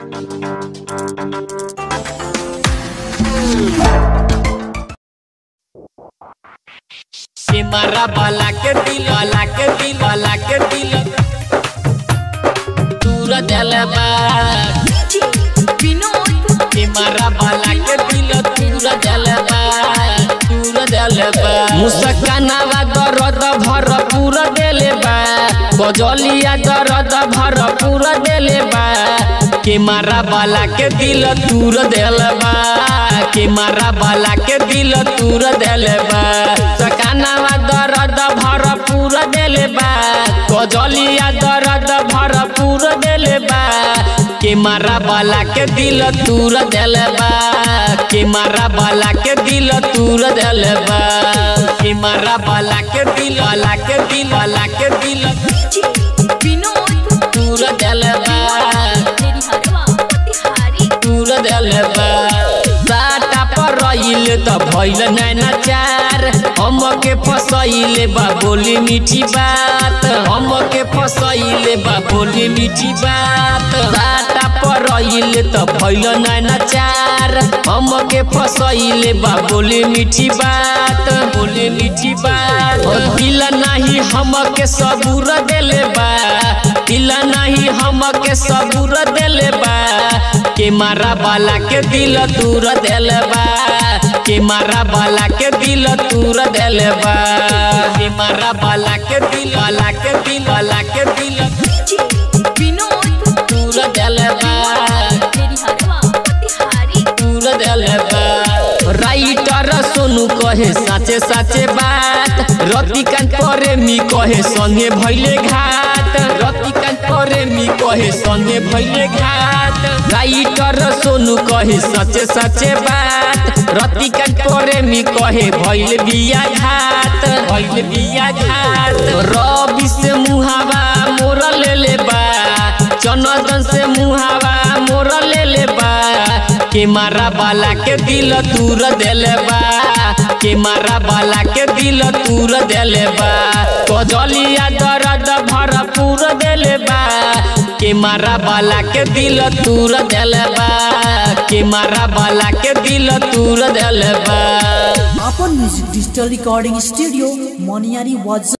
सिमरा वाला के दिल वाला के दिल वाला के दिल दूर दिलबा सिमरा वाला के दिल दूर दिलबा दूर दिलबा मुस्कानावा दर्द भरपूर देले बा बजलिया दर्द भरपूर देले बा के मारा वाला के दिल दूर दिलबा के मारा वाला के दिल दूर दिलबा सकानावा दर्द भरपूर देले बा गजलिया दर्द भरपूर देले बा के मारा वाला के दिल दूर दिलबा के मारा वाला के दिल दूर दिलबा के मारा वाला के दिल वाला के दिल वाला के दिल दूर दिलबा दूर दिलबा साटा पर रहिल त भइल नैना चार हम के फसैले बा बोली मीठी बात हम के फसैले बा बोली मीठी बात साटा पर रहिल त भइल नैना चार हम के फसैले बा बोली मीठी बात बोली मीठी बात ओ दिल नाही हम के सबूर देले बा दिल नाही हम के सबूर देले बा के मारा वाला के दिल दूर दिलबा के मारा वाला के दिल दूर दिलबा के मारा वाला के दिल वाला के दिल वाला के दिल दूर दिलबा दूर दिलबा राइटर सोनू कहे साचे साचे बात रतिकांत प्रेमी कहे संगे भैले घाट रतिकांत प्रेमी कहे संगे भैले घाट राइटर सोनू कहे सचे सचे बात रतिकांत प्रेमी कहे भैल बिया घाट भैल बिया घाट रवि से मुहावा मोर ले ले बा चनदन से मुहावा मोर ले ले बा के मारा वाला के दिल दूर देले बा के मारा वाला के दिल दूर देले बा कजलिया दर्द भरपूर देले बा के मारा वाला के दिल दूर देले बा के मारा वाला के दिल दूर देले बा अपन म्यूजिक डिजिटल रिकॉर्डिंग स्टूडियो मोनियारी वाज